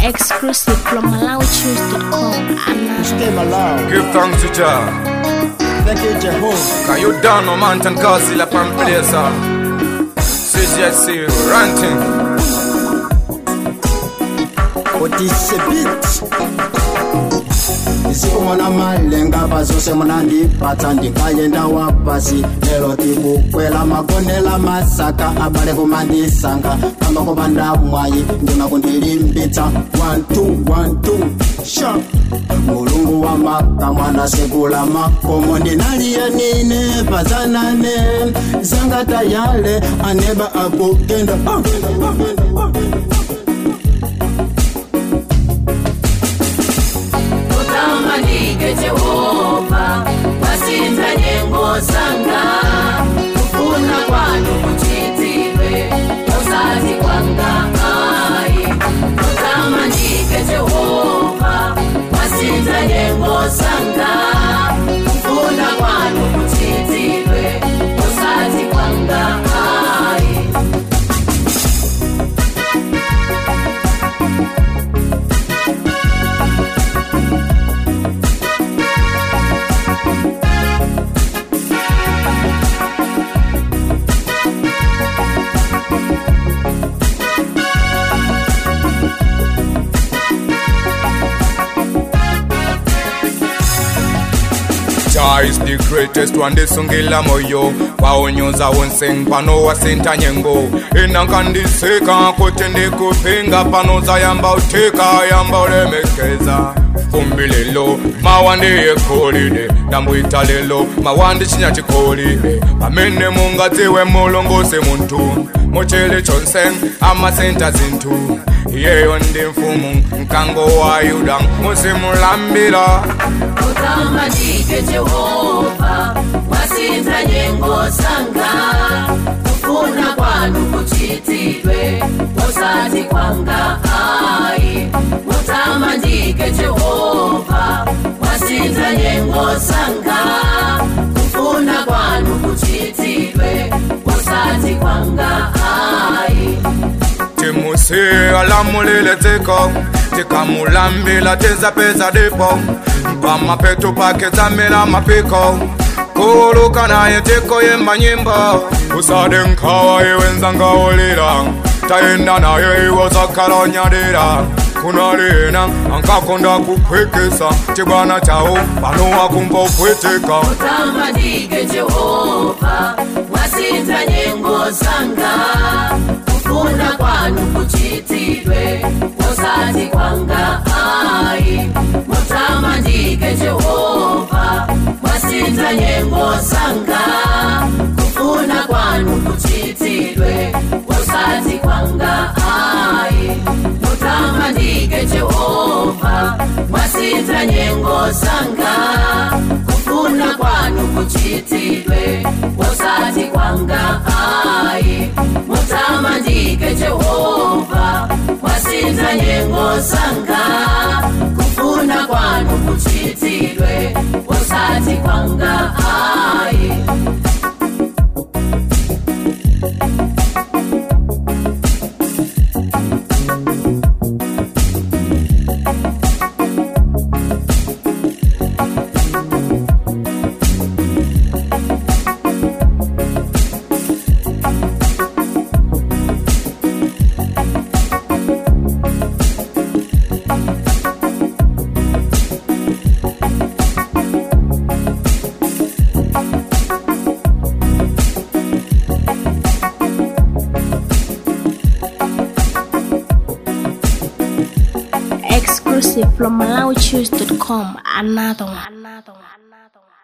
Exclusive from MalawiChoose.com. Stay Malawi. Give thanks to Jah. Thank you, Jehovah. Can you down no mountain castle up and place uh? CGSC ranting. Odisebit. isikumona malenga bazose muna ndipatsa ndingayenda wapasi lero tikukwela makonela masaka abale kumandisanga kamba kopanda mwayi ndima kundilimbitsa 1212 sha mulungu wa makamwana sekula makomo ndinaliye nine pazanane zanga tayale aneba akugenda ah, ah, ah, ah. utamanike jehova wasinza nyengo zanga kufuna kwanu kuchitidwe usati kwanga ayi utamanike jehova wasinza nyengo zanga kufuna kwanu kuchitidwe usati kwanga ayi Jah is the greatest one ndisungila moyo waonyoza wonseng pano wasinta nyengo inankandiseka kuti ndikupinga pano zayamba utika yamba ulemekeza fumbi lelo mawa ndiyekolile ndambwita lelo mawa ndichinya chikolile pamene mungadziwe mulongosi munthu muchili chonse amasenta zinthu iyeyo ndi mfumu mkango wa yuda muzimulambira utamanike jehova wasinza nyengo zanga kufuna kwanu kuchitidwe usati kwanga ayi utamanike jehova wasinza nyengo zanga kufuna kwanu kuchitidwe usati kwanga ayi timusiya lamulile dziko tikamulambila tizapeza dipo pamapetu pake dzamela mapiko kuluka naye tikoyemba nyimbo usade nkhawa iwe nzangaulira tayenda naye iwo zakhalonyadira kunalina ankakonda kuphwekesa cibwana chawo pano wakumva upwetika utamanike jehova wasinza nyengo zanga kufuna kwanu kuchitidwe usati kwanga ayi mutamanike jehova wasinza nyengo zanga kufuna kwanu kuchitidwe usati kwanga ayi mutamanike jehova wasinza nyengo zanga kufuna kwanu kuchitidwe usati kwanga ayi mutamandike jehova wasinza nyengo zanga kufuna kwanu kuchitidwe usati kwanga ayi Exclusive from MalawiChoose.com. Another one. Another one. Another one.